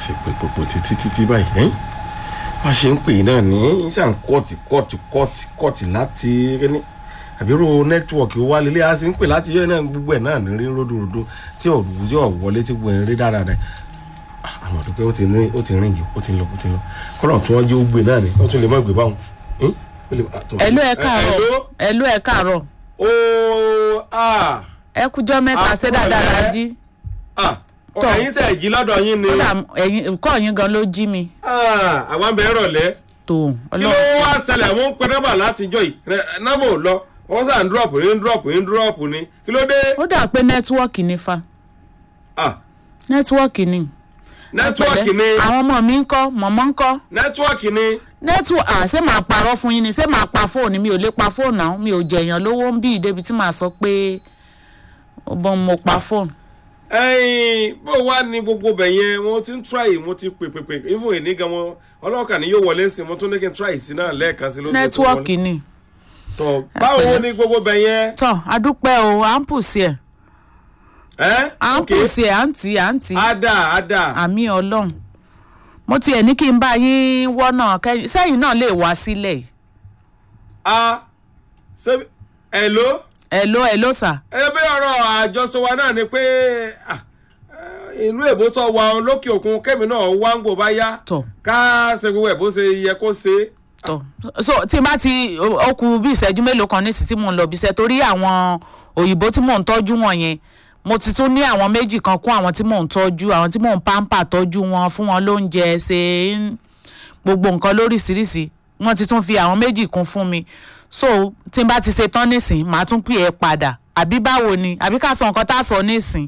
sì pé pòpò títí títí báyìí ẹ́n wọ́n ṣe ń pè náà ní sàn kọ́ọ̀tì kọ́ọ̀tì kọ́ọ̀tì kọ́ọ̀tì láti ní àbírò nẹ́tíwọ̀kì wa lélẹ́ a sì ń pè láti yọ náà gbogbo ẹ̀ náà ní rí ródòdó tí òwú yóò wọlé tí gbogbo ẹ̀ ń rí dáradára àwọn àdúgbò ó ti rí ó ti rìn jù ó ti lọ ó ti lọ kọ́nà tí wọ́n jẹ́ ó gbé náà ni wọ́n tún lè má gbé báwọn. ẹ̀lú ẹ̀ káàárọ̀ ẹ̀lú ẹ̀ káàárọ̀ ooo ah ẹ kújọ́ mẹ́ta ṣé dáadáa la jí ah Tọ́. ẹ̀yin sẹ̀ jí lọ́dọ̀ yín ni kódà ẹ̀yin kọ́ yín gan ló jí mi ah àwọn abẹ́ rọ̀lẹ́ tó kí ló ọlọ́run wá ṣẹlẹ̀ àwọn ń pẹ́ nọ́mbà látijọ́ yìí nọ́mbà ò lọ wọ́n sàn drop ní drop ní drop ní kí ló dé ó dà pé nẹ́tíwọ́ọ̀kì ni fa ah nẹ́tíwọ́ọ̀kì ni nẹ́tíwọ́ọ̀kì ni àwọn ọmọ mi ń kọ́ mọ̀mọ́ ń kọ́ nẹ́tíwọ́ọ̀kì ni nẹ́tíwọ́ọ̀kì à ṣé màá parọ́ fún yín ni ṣé màá pa fóònù mi ò lè pa fóònù náà mi ò jẹ̀yàn lówó ń bí ìdébi tí màá sọ pé ó bọ́n mo pa fóònù. ẹyin bó wá ní gbogbo bẹ̀ yẹn wọ́n ti ń try mo ti pè pè pè even èní gan wọn ọlọ́kà ni yóò wọlé sí mo tún ní kí n try sí náà lẹ́ẹ̀kan sí lóṣù tó nẹ́tíwọ́ọ̀kì ni tọ báwo ni gbogbo bẹ̀ yẹn tọ́ adúpẹ́ o à ń pùsì ẹ̀ ẹ́ à ń ok pùsì ẹ̀ à ń tì í à ń tì í ada ada àmì ọlọ́run mo tiẹ̀ ní kí n bá yín wọ́nà kẹ́yìn sẹ́yìn náà lè wá sílẹ̀ yìí a ṣe ẹ̀ló ẹ̀ ló ẹ̀ ló sà ẹbí ọ̀rọ̀ àjọsọ wa náà ni pé ah, eh, ìlú èbó tó wa lókè òkun kẹ́mi náà wá ń gbò bá yá tọ̀ ká ṣe gbogbo ẹ̀ bó ṣe yẹ kó ṣe tọ̀ so tí n bá ti ó kù bí ìṣẹ́jú mélòó kan nísìsiyìí tí mò ń lọ bí iṣẹ́ torí àwọn òyìnbó tí mò ń tọ́jú wọn yẹn mo ti tún ní àwọn méjì kan kún àwọn tí mò ń tọ́jú àwọn tí mò ń pàmpà tọ́jú wọn fún wọn lóúnjẹ ṣe ń- gbogbo nǹkan lóríṣiríṣi wọ́n ti tún fi àwọn méjì kún fún mi so tí n bá ti ṣe tán nísìn màá tún pè é padà àbí báwo ni àbí ká sọ nǹkan tá a sọ nísìn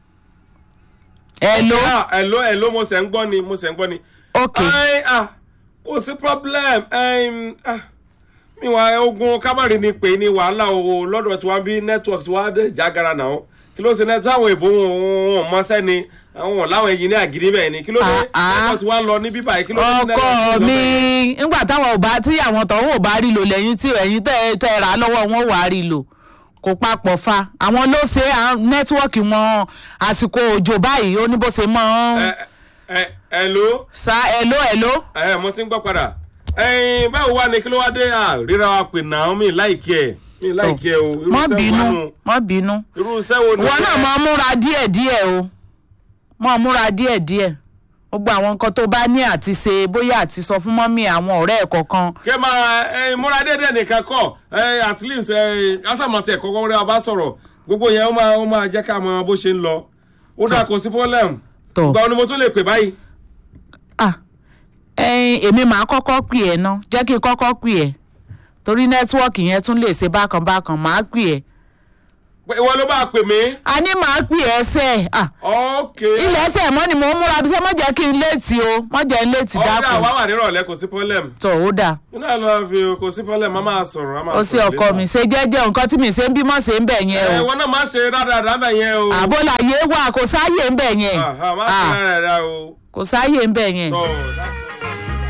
ẹ ló Ah, ẹ̀ló ẹ̀ló mo ṣẹ̀ ń gbọ́ ni mo ṣẹ̀ ń gbọ́ ni. ok Ai, ah, kò sí problem ẹm, ah, mi wà ogun kámárì ni pé ní wàhálà o lọ́dọ̀ tí wọ́n bí network tí wọ́n dé jágara náà kí ló ṣe net àwọn èbó wọn wọn mọ sẹ́ni àwọn làwọn èyí ní àgídí bẹ́ẹ̀ ni kí ló dé Ah, ah. network tí wọ́n lọ ní bíbá yìí kí ló dé ọkọ network tí wọ́n mi bẹ̀rẹ̀? nígbà táwọn ò bá tí àwọn tọ̀hún ò bá rí lò lẹ́yìn tí ẹ̀yin tẹ́ tẹ́ rà á lọ́wọ́ wọn wà á rí lò kò papọ̀ fa àwọn ló ṣe à- nẹ́tíwọ́ọ̀kì wọn àsìkò òjò báyìí ó ní bó ṣe mọ́ ẹ ẹ ẹ̀ló sa ẹ̀ló ẹ̀ló ẹ mo ti ń gbọ́ padà ẹyin báwo wá ni kí ló wá dé à ríra wa pè náà mi láìkí ẹ mi láìkí ẹ o irú mọ́ iṣẹ́ bínú wo nù? mọ́ bínú irú iṣẹ́ wo ni wọn náà mọ́ múra díẹ̀díẹ̀ o mọ́ múra díẹ̀díẹ̀ gbogbo àwọn nǹkan tó bá ní àti ṣe bóyá àti sọ fún mọ́mí àwọn ọ̀rẹ́ ẹ̀ kọ̀ọ̀kan kí ẹ máa ẹ múra déédéé nìkan kọ ẹ at least ẹ kásàmọ̀tì ẹ̀kọ́ kọ́kọ́rẹ́ wa bá sọ̀rọ̀ gbogbo yẹn ó máa ó máa jẹ́ ká mọ bó ṣe ń lọ ó dà kó sí problem tó. ìgbà wo ni mo tún lè pè báyìí. ah ẹyin èmi máa kọ́kọ́ pè ẹ́ ná jẹ́ kí n kọ́kọ́ pè ẹ́ torí nẹ́tíwọ́ọ̀kì yẹn tún lè ṣe bákan bákan máa pè ẹ́ pé ìwọ ló bá pè mí. a ní máa pè ẹ́ sẹ́ ah ok ilẹ̀ ẹsẹ̀ mọ́ ni mò ń múra bí sẹ́ mọ́ jẹ́ kí n léètì o mọ́ jẹ́ n léètì ọ̀dà dákun wà wà nírọ̀lẹ́ kò sí problem. tọ̀ ó dà inú ẹ̀ lọ́ọ́ fi kò sí problem a máa sọ̀rọ̀ a máa ó sì sọ̀rọ̀ ọkọ later. mi ṣe jẹ́jẹ́ nǹkan tí mi ṣe ń bímọ ṣe ń bẹ̀ yẹn ẹ o wọn náà má ṣe rádaràdà bẹ̀ yẹn o. àbólàyé wà kò sáyè ń bẹ̀ yẹn Ah, ah, má ṣe Ah, rádaràdà o. kò sáyè ń bẹ̀ yẹn tọ́ that's